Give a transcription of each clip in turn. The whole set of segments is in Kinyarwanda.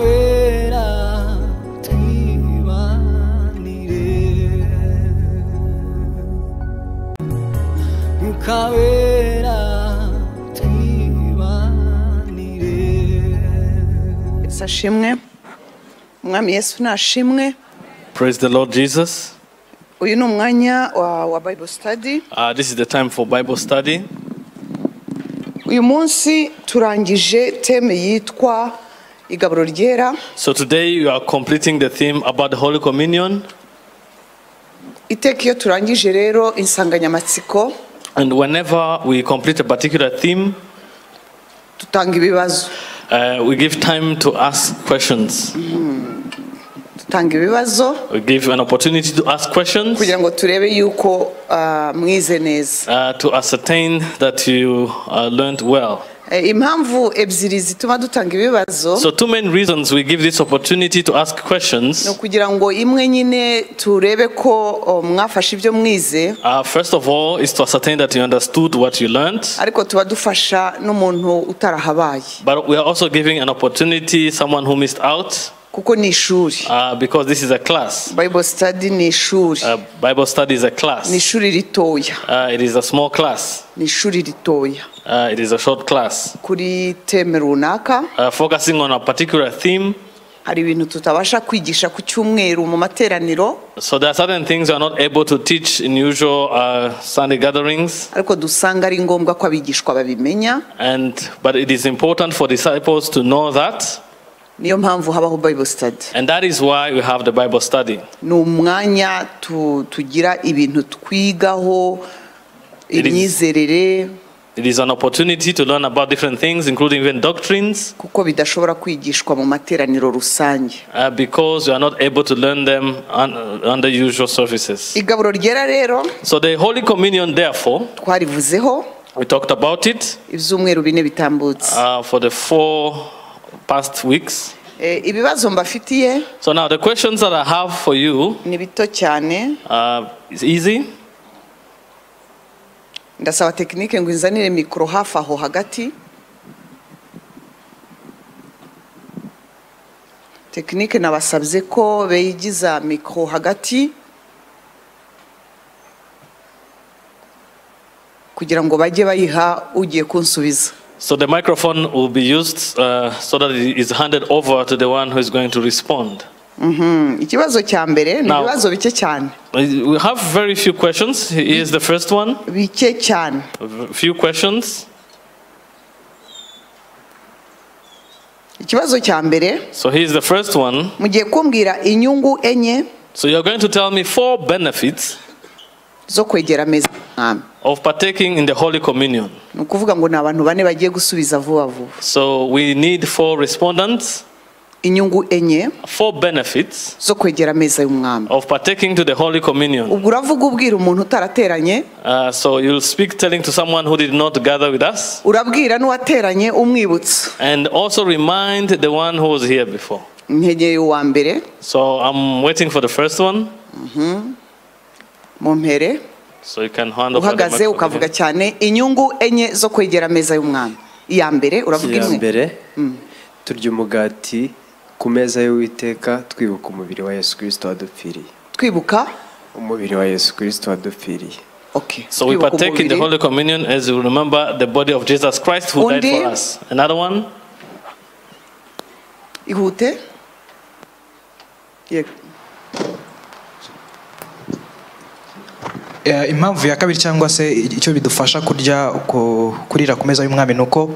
caverá tibanire caverá tibanire ashimwe umwami yesu nashimwe Praise the Lord Jesus. uyu ni umwanya wa, wa bible study Uh, this is the time for Bible study. uyu munsi turangije teme yitwa igaburo ryera So today you are completing the theme about the Holy Communion. iteka iyo turangije rero insanganyamatsiko And whenever we complete a particular theme, dutanga ibibazo uh, we give time to ask questions. dutanga ibibazo We give an opportunity to ask questions kugira ngo turebe yuko ah, mwize neza uh, to ascertain that you uh, learned well. Eh, impamvu ebyiri zituma dutanga ibibazo So, two main reasons we give this opportunity to ask ni questions. ukugira ngo imwe nyine turebe ko oh, mwafashe ibyo mwize Uh, first of all, is to ascertain that you understood what you learned. ariko tuba dufasha n'umuntu utarahabaye But we are also giving an opportunity someone who missed out kuko ni ishuri uh, because this is a class. bible study ni ishuri Uh, Bible study is a ni class. ishuri ritoya Uh, it is a small class. ni ishuri ritoya Uh, it is a short class. kuri teme runaka Uh, focusing on a particular theme. hari ibintu tutabasha kwigisha ku cyumweru mu materaniro So there are certain things you are not able to teach in usual uh, Sunday gatherings, ariko dusanga ari ngombwa ko abigishwa babimenya and but it is important for disciples to know that, niyo mpamvu habaho bible study and that is why we have the Bible study. ni umwanya tu- tugira ibintu twigaho It is- imyizerere It is an opportunity to learn about different things, including even doctrines, kuko bidashobora kwigishwa mu materaniro rusange uh, because you are not able to learn them un- under usual services. igaburo ryera rero So the Holy Communion, therefore, twarivuzeho we talked about it. ibyumweru bine bitambutse uh, for the four past weeks. Eh, ibibazo mbafitiye So now the questions that I have for you ni bito cyane uh, is easy. ndasaba tekinike ngo inzanire mikoro hafi aho hagati tekinike nabasabye ko beyigiza mikoro hagati kugira ngo bajye bayiha ugiye kunsubiza So the microphone will be used uh, so that it is handed over to the one who is going to respond. Mhm. ikibazo cya mbere ni Now- ibibazo bike cyane Uh, We have very few questions. Here's the first one. bike cyane V- Few questions. ikibazo cya mbere So here's the first one. mugiye kumbwira inyungu enye So you're going to tell me four benefits zo kwegera ameza y'umwami of partaking in the Holy Communion. ni ukuvuga ngo ni abantu bane bagiye gusubiza vuba vuba So we need four respondents, inyungu enye four benefits zo kwegera ameza y'umwami of partaking to the Holy Communion. ubwo uravuga ubwira umuntu utarateranye Uh, so you'll speak telling to someone who did not gather with us urabwira n'uwateranye umwibutsa and also remind the one who was here before. ntegeye uwa mbere So I'm waiting for the first one. mu mpere So you can hand over the uhagaze ukavuga microphone. cyane inyungu enye zo kwegera ameza y'umwami iya mbere uravuga iya imwe mbere turya umugati ku meza y'uwiteka twibuka umubiri wa yesu kirisito wadupfiriye twibuka umubiri wa yesu kirisito wadupfiriye okay So we twibuka partake in the umubiri. Holy Communion as we remember the body of Jesus Christ who died Undi? for us. Another one. ihute Yego. Eh, impamvu ya kabiri cyangwa se icyo bidufasha kurya ku- kurira ku meza y'umwami ni uko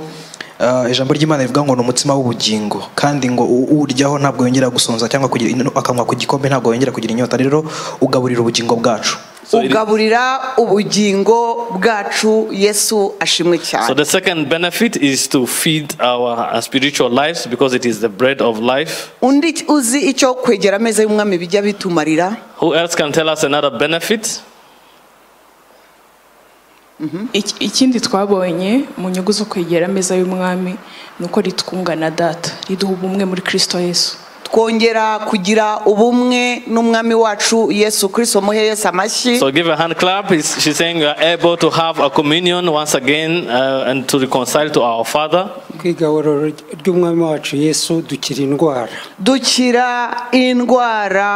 eh, ijambo ry'imana rivuga ngo ni umutsima w'ubugingo kandi ngo u- uwuryaho ntabwo yongera gusonza cyangwa kugira ino- akanywa ku gikombe ntabwo yongera kugira inyota rero ugaburira ubugingo bwacu So, it- ugaburira ubugingo bwacu yesu ashimwe cyane so the second benefit is to feed our uh, spiritual lives because it is the bread of life. undi uzi icyo kwegera ameza y'umwami bijya bitumarira Who else can tell us another benefit? Iki- ikindi twabonye mu nyungu zo kwegera ameza y'umwami ni uko ritwunga na data riduha ubumwe muri kirisito yesu twongera kugira ubumwe n'umwami wacu yesu kirisito muhe yesu amashyi So give a hand clap. It's- She's saying we are able to have a communion once again uh, and to reconcile to our Father. kwigaburo ry'umwami wacu yesu dukira indwara dukira indwara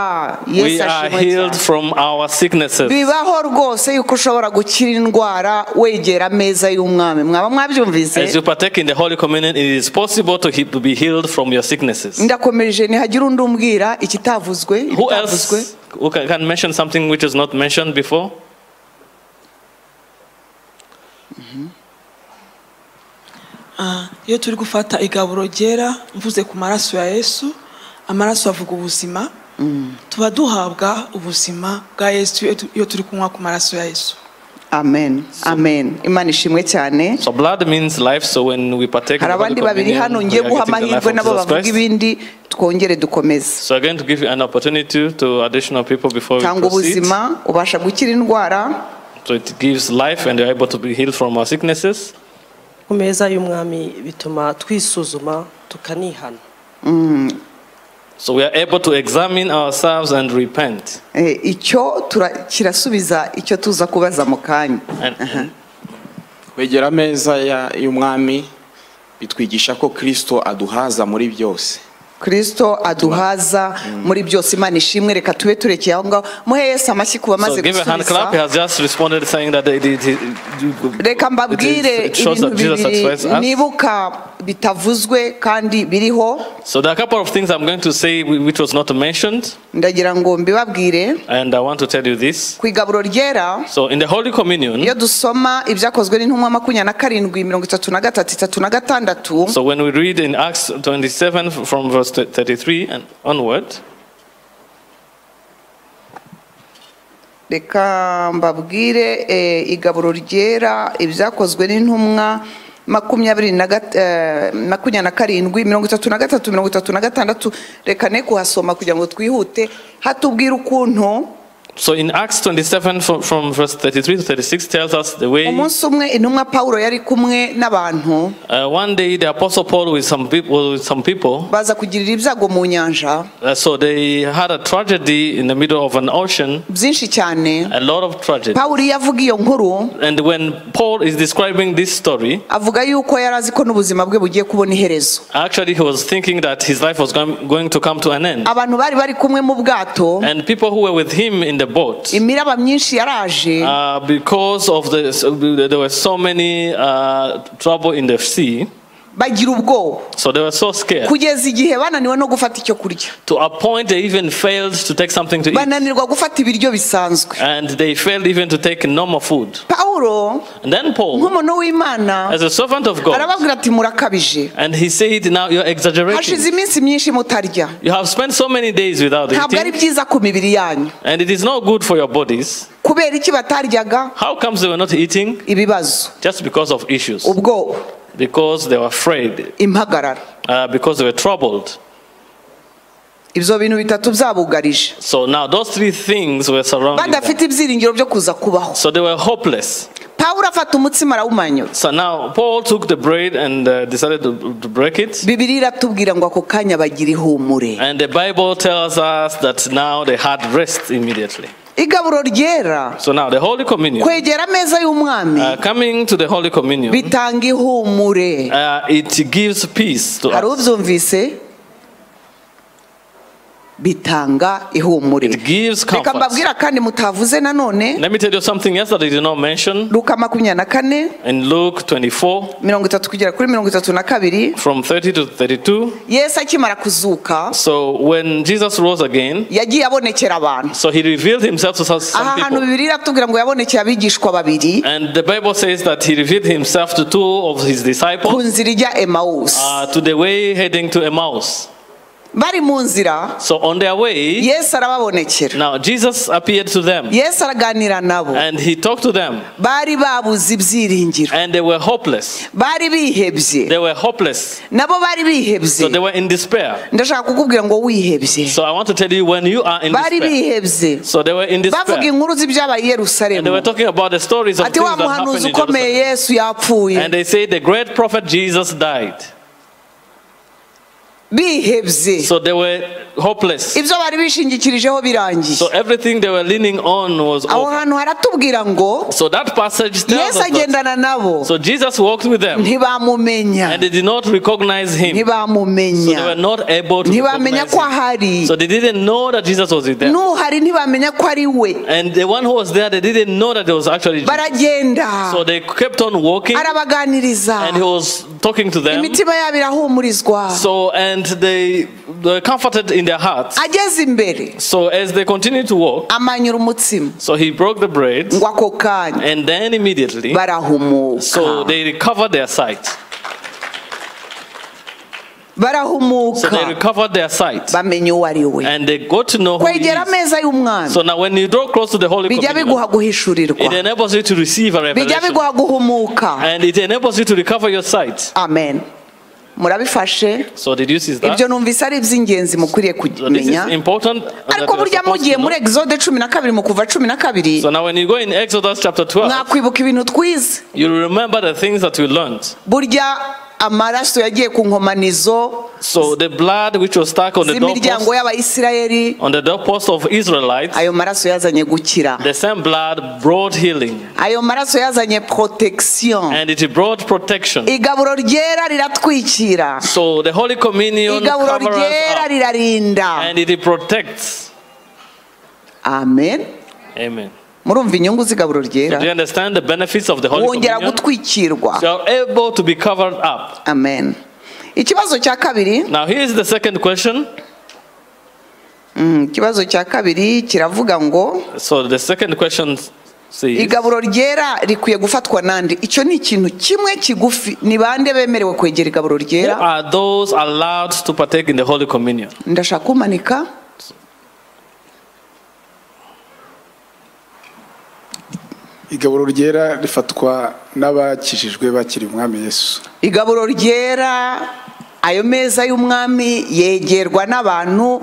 We yesu are ashimwe healed cyane from our sicknesses. bibaho rwose yuko ushobora gukira indwara wegera ameza y'umwami mwaba As you mwabyumvise partake in the Holy Communion, it is possible to he- to be healed from your sicknesses. ndakomereje ntihagira undi umbwira ikitavuzwe Who ibitavuzwe else who can, can mention something which is not mentioned before? Ah, iyo turi gufata igaburo ryera mvuze ku maraso ya yesu amaraso avuga ubuzima tuba duhabwa ubuzima bwa yesu iyo tu- iyo turi kunywa ku maraso ya yesu amen amen imana ishimwe cyane So blood means life. So when we partake in hari the Holy abandi babiri Communion, hano we ngiye are guha getting the life amahirwe of nabo Jesus bavuga Christ. ibindi twongere dukomeze So I'm going to give you an opportunity to additional people before we tanga proceed. ubuzima ubasha gukira indwara So it gives life and you're able to be healed from our sicknesses. ku meza y'umwami bituma twisuzuma tukanihana So we are able to examine ourselves and repent. Eh, icyo tura- kirasubiza icyo tuza kubaza mu kanya And, kwegera ameza ya- y'umwami bitwigisha ko kirisito aduhaza muri byose kirisito aduhaza muri byose imana ishimwe reka tube turekeye aho ngaho muhe yesu amashyi ku bamaze So give a hand clap. He gusubiza has just responded saying that it, it, it, reka mbabwire it shows ibintu that Jesus satisfies bibiri us. nibuka bitavuzwe kandi biriho So there are a couple of things I'm going to say whi- which was not mentioned, ndagira ngo mbibabwire and I want to tell you this. ku igaburo ryera So in the Holy Communion, iyo dusoma ibyakozwe n'intumwa makumyabiri na karindwi mirongo itatu na gatatu itatu na gatandatu so when we read in Acts 27 f- from verse 33 and onward, reka mbabwire eh, igaburo ryera ibyakozwe n'intumwa makumyabiri na gat- eh, makumyabiri na karindwi mirongo itatu na gatatu mirongo itatu na gatandatu reka ne kuhasoma kugira ngo twihute hatubwira ukuntu so in Acts 27 from, from verse 33 to 36 tells us the way. umunsi umwe intumwa pawulo yari kumwe n'abantu Uh, one day, the Apostle Paul with some people, with some people baza kugirira ibyago mu nyanja uh, so they had a tragedy in the middle of an ocean, byinshi cyane a lot of tragedy. pawulo iyo avuga iyo nkuru And when Paul is describing this story, avuga yuko yari azi ko n'ubuzima bwe bugiye kubona iherezo actually he was thinking that his life was going, going to come to an end. abantu bari bari kumwe mu bwato And people who were with him in the boat, imiraba myinshi yaraje uh, because of the so there were so many uh, trouble in the sea, bagira ubwoba so they were so scared. kugeza igihe bananiwe no gufata icyo kurya To a point, they even failed to take something to eat, bananirwa gufata ibiryo bisanzwe and they failed even to take normal food. pawulo And then Paul, nk'umuntu w'imana as a servant of God, arababwira ati murakabije and he said, "Now you're hashize exaggerating. iminsi myinshi mutarya You have spent so many days without ntabwo ari eating, byiza ku mibiri yanyu and it is not good for your bodies." kubera iki bataryaga How comes they were not eating? ibibazo Just because of issues, ubwoba because they were afraid, impagarara uh, because they were troubled. ibyo bintu bitatu byabugarije So now those three things were surrounding them. badafite ibyiringiro byo kuza kubaho So they were hopeless. pawulo afata umutsima arawumanyura So now Paul took the bread and uh, decided to, to break it. bibiri iratubwira ngo ako kanya bagira ihumure And the Bible tells us that now they had rest immediately. igaburo ryera So now the Holy Communion, kwegera ameza y'umwami uh, coming to the Holy Communion, bitanga ihumure uh, it gives peace to hari us. ubyumvise bitanga ihumure It gives reka comfort. mbabwira kandi mutavuze nanone Let me tell you something else that I did not mention. luka makumyabiri na kane In Luke 24, mirongo itatu kugera kuri mirongo itatu na kabiri from 30 to 32, yesu akimara kuzuka So when Jesus rose again, yagiye abonekera abantu so he revealed himself to some- aha some hantu people. bibiri iratubwira ngo yabonekera abigishwa babiri And the Bible says that he revealed himself to two of his ku disciples nzira ijya emawusi uh, to the way heading to Emmaus. bari mu nzira So on their way, yesu arababonekera now Jesus appeared to them yesu araganira nabo and he talked to them, bari babuze ibyiringiro and they were hopeless. bari bihebye They were hopeless. nabo bari So they bihebye were in despair. ndashaka kukubwira ngo wihebye So I want to tell you when you are in bari despair. bihebye So they were in bavuga despair. inkuru z'ibyabaye i And they were yerusalemu talking about the stories of ati things wa that happened muhanuzi in ukomeye Jerusalem. yesu yapfuye And they say the great prophet Jesus died. bihebye So they were hopeless. ibyo bari bishingikirijeho birangiye So everything they were leaning on was aho over. hantu haratubwira ngo So that passage tells yesu us that. agendana nabo So Jesus walked with them ntibamumenya and they did not recognize him. So they were ntibamumenya not able to ntibamenya recognize ko him. ahari So they didn't know that Jesus was with them. n'uhari ntibamenya ko ari we And the one who was there, they didn't know that there was actually Jesus. baragenda So they kept on walking arabaganiriza and he was talking to them. imitima yabo irahumurizwa So and they were comforted in their hearts. ageze imbere So as they continued to walk, amanyura umutsima so he broke the bread ngo ako kanya and then immediately so barahumuka they recovered their sight. So they barahumuka recovered their sight bamenya uwo ari we and they got to know who he kwegera is. ameza y'umwami So now when you draw close to the Holy bijya Communion, biguha guhishurirwa it enables you to receive a bijya revelation biguha guhumuka and it enables you to recover your sight. amen murabifashe So deduces that. ibyo numvise ari iby'ingenzi mukwiriye So this is kumenya important. and that ariko we are burya supposed mugiye to know. muri exode cumi na kabiri mu kuva cumi na kabiri So now when you go in Exodus chapter 12, mwakwibuka ibintu twize you will remember the things that we learned. burya amaraso yagiye ku nkomanizo So the blood which was stuck on the z'imiryango doorpost, y'abayisirayeli on the doorpost of Israelites, ayo maraso yazanye gukira the same blood brought healing ayo maraso yazanye protection and it brought protection. igaburo ryera riratwikira So the Holy Communion igaburo covers ryera us up rirarinda and it protects. amen Amen. murumva inyungu z'igaburo So do you ryera understand the benefits of the Holy wongera Communion? gutwikirwa You are able to be covered up. amen ikibazo cya kabiri Now here is the second question. Mm, ikibazo cya kabiri kiravuga ngo So the second question says, igaburo ryera rikwiye gufatwa nande icyo ni ikintu kimwe kigufi ni bande bemerewe kwegera igaburo who ryera are those allowed to partake in the Holy Communion? ndashaka kumanika igaburo ryera rifatwa n'abakijijwe bakiri umwami yesu igaburo ryera ayo meza y'umwami yegerwa n'abantu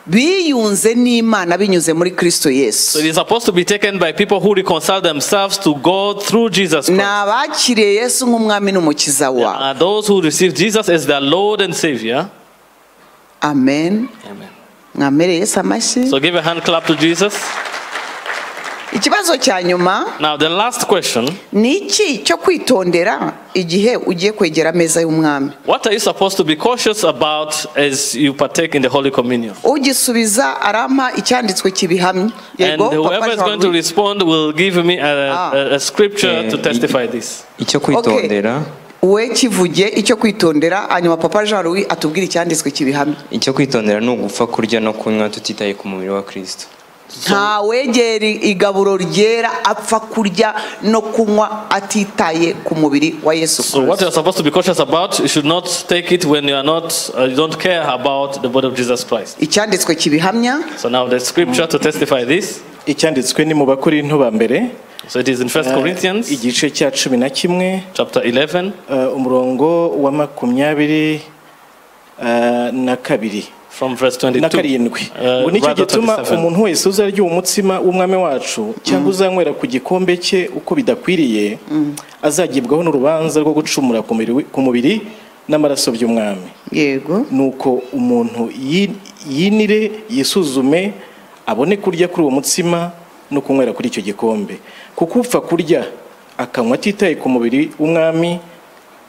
biyunze n'imana binyuze muri kristo So it yesu is supposed to be taken by people who reconcile themselves to God through Jesus ni Christ. abakiriye yesu nk'umwami n'umukiza wabo Are those who receive Jesus as their Lord and Savior? amen Amen. mwamere yesu amashyi So give a hand clap to Jesus. ikibazo cya nyuma Now the last question, ni iki cyo kwitondera igihe ugiye kwegera ameza y'umwami what are you supposed to be cautious about as you partake in the Holy Communion? ugisubiza arampa icyanditswe kibihamya And yego papa whoever is going to Jean-Louis. respond will give me a, a, a scripture to testify this. icyo kwitondera we kivuge icyo kwitondera hanyuma papa jean louis atubwire icyanditswe kibihamya icyo kwitondera ni ugupfa kurya no kunywa tutitaye ku mubiri wa kirisito nta wegera igaburo ryera apfa kurya no kunywa atitaye ku mubiri wa yesu So what kirisito you're supposed to be cautious about, you should not take it when you are not, uh, you don't care about the body of Jesus Christ. icyanditswe kibihamya So now the scripture to testify this. icyanditswe ni mu bakorinto ba mbere So it is in First eh, Corinthians igice cya cumi na kimwe chapter 11, eh, umurongo wa makumyabiri eh, na kabiri from verse na 22. karindwi Eh, ngo nicyo rather gituma 27. umuntu wese uzarya uwo mutsima w'umwami wacu cyangwa uzanywera ku gikombe cye uko bidakwiriye azagibwaho n'urubanza rwo gucumura ku mubiri wi- ku mubiri n'amaraso by'umwami yego nuko umuntu yi- yinire yisuzume abone kurya kuri uwo mutsima no kunywera kuri icyo gikombe kuko upfa kurya akanywa atitaye ku mubiri w'umwami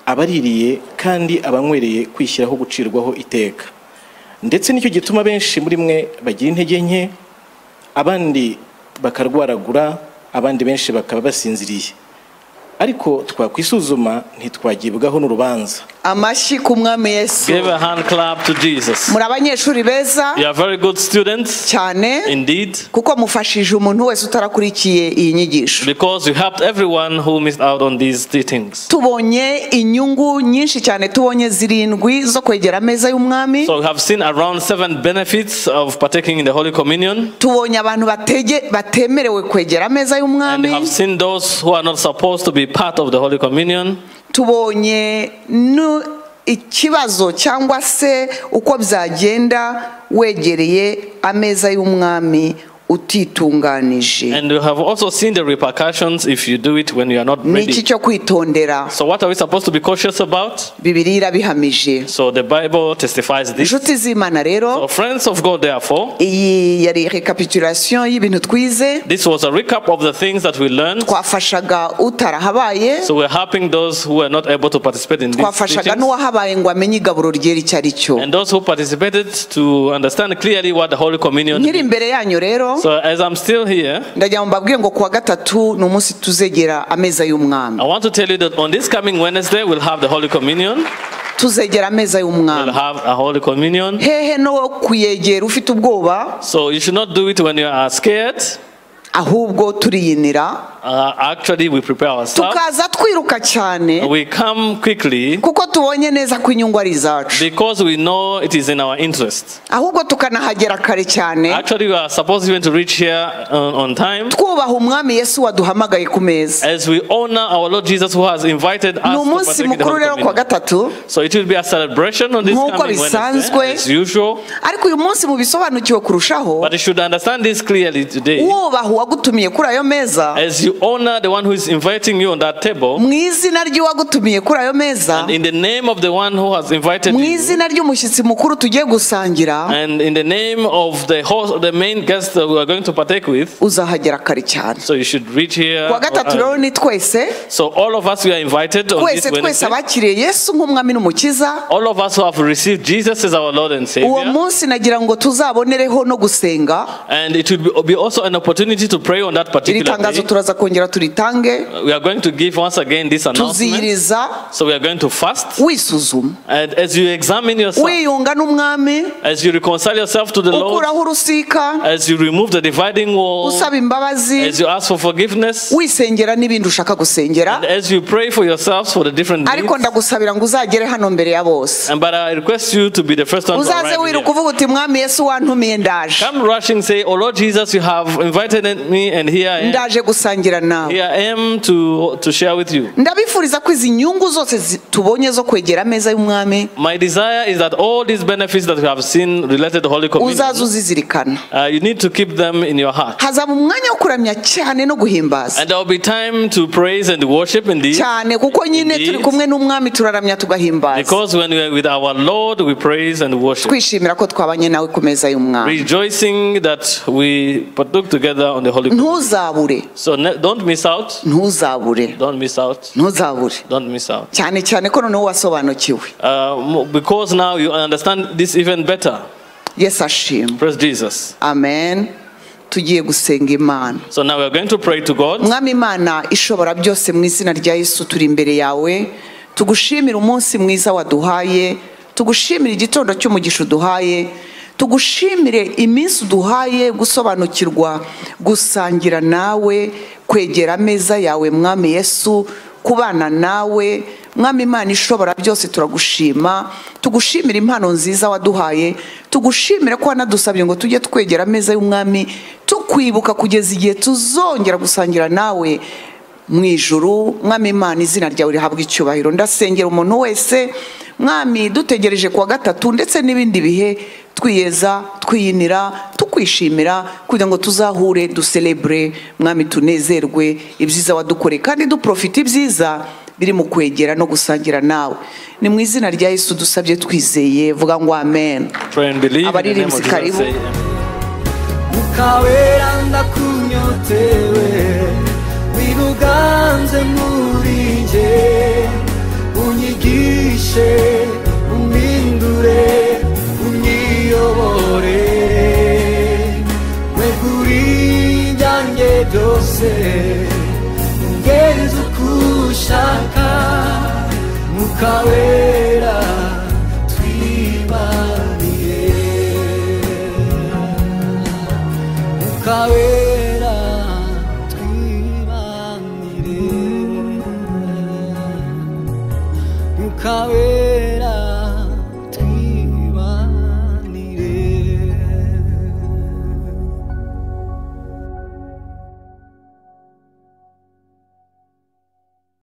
aba aririye kandi aba anywereye kwishyiraho gucirwaho iteka ndetse nicyo gituma benshi muri mwe bagira intege nke abandi bakarwaragura abandi benshi bakaba basinziriye ariko twakwisuzuma ntitwagibwaho n'urubanza amashyi ku mwami yesu Give a hand clap to Jesus. muri abanyeshuri beza You are very good students, cyane indeed, kuko mufashije umuntu wese utarakurikiye iyi nyigisho because you helped everyone who missed out on these teachings. tubonye inyungu nyinshi cyane tubonye zirindwi zo kwegera ameza y'umwami So we have seen around seven benefits of partaking in the Holy Communion, tubonye abantu batege- batemerewe kwegera ameza and we y'umwami have seen those who are not supposed to be part of the Holy Communion. tubonye nu- ikibazo cyangwa se uko byagenda wegereye ameza y'umwami utitunganije And you have also seen the repercussions if you do it when you are not ni iki ready. cyo kwitondera So what are we supposed to be cautious about? bibiliya irabihamije So the Bible testifies this. inshuti z'imana rero So friends of God, therefore, iyi yari recapitulation y'ibintu twize this was a recap of the things that we learned. twafashaga utarahabaye So we're helping those who were not able to participate in these twafashaga teachings. n'uwahabaye ngo amenye igaburo ryera icyo ari cyo And those who participated to understand clearly what the Holy Communion nkiri imbere yanyu rero So as I'm still here, ndagira ngo mbabwire ngo kuwa gatatu ni umunsi tuzegera ameza y'umwami I want to tell you that on this coming Wednesday we'll have the Holy Communion. tuzegera ameza We'll y'umwami have a Holy Communion. hehe no kuyegera ufite ubwoba So you should not do it when you are scared. ahubwo turiyinira Uh, actually, we prepare ourselves. tukaza twiruka cyane We come quickly kuko tubonye neza ko inyungu ari izacu because we know it is in our interest. ahubwo tukanahagera kare cyane Actually, we are supposed even to reach here on, on time twubaha umwami yesu waduhamagaye ku meza as we honor our Lord Jesus who has invited ni us to umunsi partake in the mukuru Holy rero kuwa Communion. gatatu So it will be a celebration on this Nk'uko coming Wednesday bisanzwe. as usual. ariko uyu munsi mubisobanukiwe kurushaho But you should understand this clearly today. wubaha uwagutumiye kuri ayo meza As you honor the one who is inviting you on that table, mu izina ry'uwagutumiye kuri ayo meza in the name of the one who has invited mu you, izina ry'umushyitsi mukuru tugiye gusangira and in the name of the host, the main guest that we are going to partake with, uzahagera kare cyane so you should reach here. kuwa gatatu rero ni twese So all of us we are invited on this twese twese Wednesday. abakiriye yesu nk'umwami n'umukiza All of us who have received Jesus as our Lord and uwo Savior, munsi nagira ngo tuzabonereho no gusenga and it will be also an opportunity to pray on that iri particular tangazo day. turaza kongera turitange We are going to give once again this announcement. tuziyiriza So we are going to fast, wisuzuma and as you examine yourself, wiyunga n'umwami as you reconcile yourself to the Lord. ukuraho urusika As you remove the dividing wall, usaba imbabazi as you ask for forgiveness, wisengera n'ibindi ushaka gusengera and as you pray for yourselves for the different needs, ariko ndagusabira ngo uzagere hano mbere ya bose and but I request you to be the first one to uzaze arrive wiruka here. uvuga uti mwami yesu wantumiye ndaje Come rushing, say, "Oh Lord Jesus, you have invited me, and here I am. ndaje gusangira nawe Here I am to to share with you." ndabifuriza ko izi nyungu zose zi- tubonye zo kwegera ameza y'umwami My desire is that all these benefits that we have seen related to Holy uzaze Communion, uzizirikana uh, you need to keep them in your heart. hazaba umwanya wo kuramya cyane no guhimbaza And there will be time to praise and worship indeed, cyane kuko nyine Indeed. turi kumwe n'umwami turaramya tugahimbaza because when we are with our Lord, we praise and worship. twishimira ko twabanye nawe ku meza y'umwami rejoicing that we partook together on the Holy Communion. ntuzabure So ne- don't miss out. ntuzabure Don't miss out. ntuzabure Don't miss out. cyane cyane ko noneho wasobanukiwe Uh, mo- because now you understand this even better. yesu ashimwe Praise Jesus. amen tugiye gusenga imana So now we are going to pray to God. mwami imana ishobora byose mu izina rya yesu turi imbere yawe tugushimire umunsi mwiza waduhaye tugushimire igitondo cy'umugisha uduhaye tugushimire iminsi uduhaye gusobanukirwa gusangira nawe kwegera ameza yawe mwami yesu kubana nawe mwami imana ishobora byose turagushima tugushimira impano nziza waduhaye tugushimire ko wanadusabye ngo tujye twegera ameza y'umwami tukwibuka kugeza igihe tuzongera gusangira nawe mu ijuru mwami imana izina ryawe rihabwa icyubahiro ndasengera umuntu wese mwami dutegereje kuwa gatatu ndetse n'ibindi bihe twiyeza twiyinira tukwishimira kugira ngo tuzahure duserebure mwami tunezerwe ibyiza wadukoreye kandi duprofite ibyiza biri mu kwegera no gusangira nawe ni mu izina rya yesu dusabye twizeye vuga ngo amen Pray and believe. In the name of abaririmbyi Jesus, karibu say amen. mukabera ndakunyotewe wiruganze muri nge unyigishe umpindure unyiyobore mwe kuri byanjye byose ungenze uko ushaka mukawera twibaniye ukabera twibanire ukabera